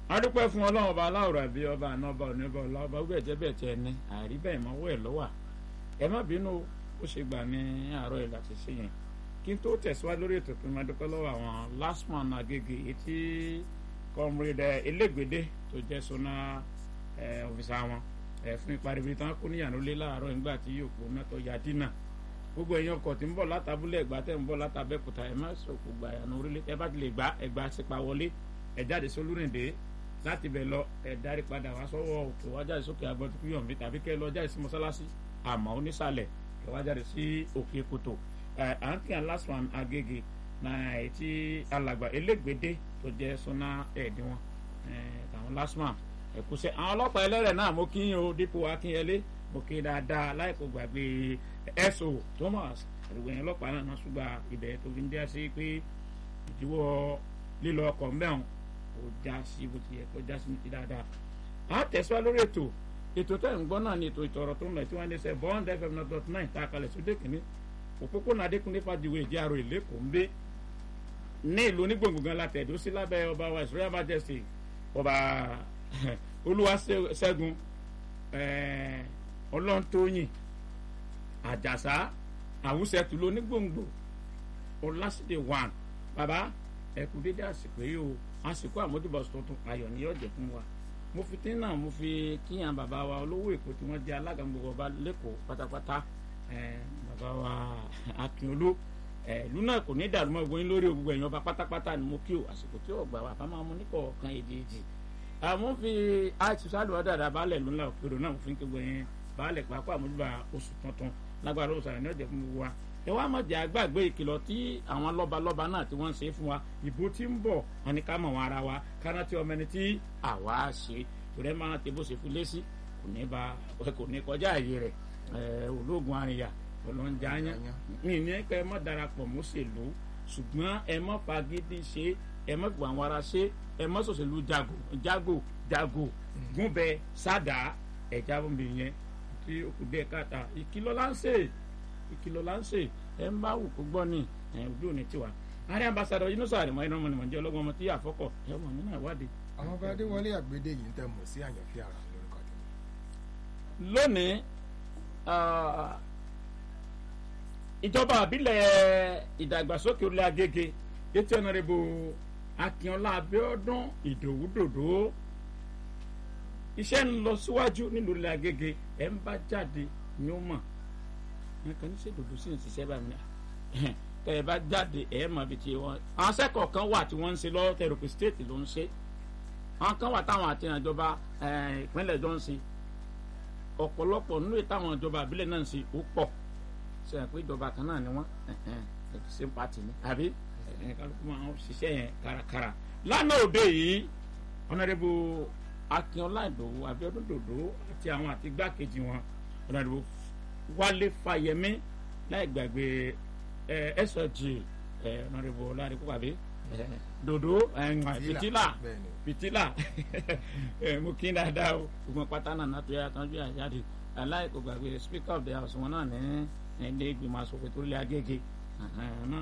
adúpẹ́ fún ọlọ́run ọba aláwòrán àbí ọba àná ọba òní ọba ọlá ọba gbẹ̀ jẹ́ bẹ̀ tẹ́ ẹni àrí bẹ́ẹ̀ mọ́wọ́ ẹ̀ lọ́wà ẹ má bínú ó ṣe gbà ní àárọ̀ ẹ̀ láti ṣe yẹn kí n tó tẹ̀síwájú lórí ètò pé máa dúpẹ́ lọ́wọ́ àwọn last man agége etí comrade elégbèdé tó jẹ́ sọ́nà ọ̀fíìsà wọn fún ìparibi tán kú níyànjú lé láàárọ̀ nígbà tí yóò kó mẹ́tọ́ ya dínà gbogbo èèyàn ọkọ̀ tí ń bọ̀ látàbúlé ẹ̀gbá tẹ̀ ń bọ̀ látàbẹ́kúta ẹ̀ má sọ̀kò gbà yànnà orílẹ̀ ẹ bá ti lè gbá ẹ̀gbá sípa wọlé ẹ̀ jáde sólúrìndé láti bẹ̀ lọ ẹ̀ darí padà wá sọ́wọ́ òkè wá jáde sókè agbọ́dúkú yọ̀mí tàbí kẹ́ lọ jáde sí mọ́sálásí àmọ́ onísàlẹ̀ kẹ́ wá jáde sí òkè kòtò àǹtí last one agége náà ètí alàgbà elégbèdé tó jẹ́ sọ́nà ẹ̀ẹ́dínwọ̀n àwọn last one ẹ̀kúṣẹ́ àwọn ọlọ́pàá ẹlẹ́rẹ̀ náà mo kí yín o dípò akínyẹlé mo kí dáadáa láìpẹ́ gbàgbé ẹ̀sọ́ thomas àdúgbò yẹn ọlọ́pàá náà ṣùgbọ́n ibẹ̀ tó fi ń dá sí pé ìdíwọ́ lílọ ọkọ̀ mẹ́wọ̀n kò já sí bó ti yẹ kó já sí ti dáadáa. a tẹ̀síwá lórí ètò ètò tẹ̀ ń gbọ́ náà ni ètò ìtọ̀rọ̀ tó ń lọ tí wọ́n ń ṣe bond fm not dot nine tá a kalẹ̀ sódé kìíní òpópónà adékúnlé fàdíwé ìdí àrò ìlẹ́kọ̀ọ́ ń gbé ní ìlú onígbòǹgbò látẹ̀dó sí lábẹ́ ọba wa israel majesty ọba olúwaṣẹ́gun ọlọ́ntóyìn àjàsá àwùsẹ̀tù lónígbòǹgbò ọlásìdè one bàbá ẹ̀kú dédé àsìkò yìí o àsìkò àmójúbọ̀ tuntun ayọ̀ ni yóò jẹ́ fún wa mo fi tí náà mo fi kíyàn bàbá wa olówó èkó tí wọ́n jẹ́ alága gbogbo ọba lẹ́kọ̀ọ́ pátápátá bàbá wa akínolú ìlú náà kò ní dàrú mọ́ gbóyin lórí gbogbo ẹ̀yàn ọba pátápátá ni mo kí o àsìkò tí ò gbà wá bá máa mú níkọ̀ọ̀kan èdè èdè àmọ́ fi àìsùsálù ọ̀dàdà baálẹ̀ ló ńlá òkèrò náà fún gbogbo yẹn baálẹ̀ pàápàá àmójúbà oṣù tuntun lágbára oṣù àrẹ ní ọ̀jẹ̀ fún gbogbo wa ẹ wá mọ̀ jẹ́ àgbàgbé ìkìlọ̀ tí àwọn lọ́balọ́ba náà tí wọ́n ń ṣe fún wa ìbò tí ń bọ̀ wọn ni ká mọ̀ wọn ara wa káná tí ọmọ ẹni tí àwa ṣe torí ẹ máa ti bó ṣe fi lé sí kò ní ba kò ní kọjá àyè rẹ̀ ológun àríyá ọlọ́njà yẹn mi ní ẹ pé ẹ mọ̀ darapọ̀ mọ́ ṣèlú ṣùgbọ́n ẹ mọ̀ fagídí ṣe ẹ mọ̀ fìwà àwọn ara ṣe ẹ mọ̀ sọ̀ṣẹ̀lú jago jago jago gúnbẹ sádà ẹ̀já bọ̀m̀bì yẹn tí ó kù díẹ̀ káàtà ìkìlọ̀ láǹṣẹ̀ ìkìlọ̀ láǹṣẹ̀ ẹ ń bá wù kó gbọ́ ní ojú òní tiwa ààrẹ ambassadọ Yunusa àrẹ̀mọ iná ọmọ nìmọ̀jẹ́ ọlọ́gbọ́n ọmọ tí yà fọ́kọ̀ ẹ ọmọ mi náà wádìí. àwọn ọba adéwọlé àgbédè yìí ń tẹ̀ mọ̀ sí àyànfẹ́ ara lórúkọ tèmi. lónìí ìjọba àbílẹ̀ ìdàgbàsókè orílẹ̀ agége ètò ọ̀nàrẹ́bù akínọlá abíọ́dún ìdòwúdòdó iṣẹ́ ń lọ síwájú nílùú ilẹ̀ agége ẹ̀ ń bá jáde ní ó mọ̀ nǹkan ní sèdòdó sí ní ṣiṣẹ́ báyìí tẹ̀ ẹ bá jáde ẹ̀ mọ̀ bí ti wọn. àwọn sẹ́kọ̀ọ́ kan wà tí wọ́n ń ṣe lọ́wọ́ tẹ̀rọ̀pì stéètì ló ń ṣe àwọn kan wà táwọn àti ìjọba ìpínlẹ̀ jọ ń ṣe ọ̀pọ̀lọpọ̀ nínú ìtàwọn ìjọba àbílẹ̀ náà ń ṣe ó pọ̀ ṣe é pé ìjọba kan náà ni wọ́n same party ni àbí kálukú máa ń ṣiṣẹ́ yẹn kárakára lánàá òde yìí ọ̀nàdẹ́bù akínọlá ìdòwú abíọ́dún dòdò àti àwọn àti igbákejì wọn ọ̀nàdẹ́bù wálé fàyẹmí láì gbàgbé sg ọ̀nàdẹ́bù ọ̀làdẹ́kù àbí dòdò fìtílà fìtílà mo kí dáadáa o gbogbo pátá náà náà tó yà tán bí àjáde aláìkò gbàgbé speaker of the house wọn náà ní ilé ìgbìmọ̀ asòfin tó lé agége náà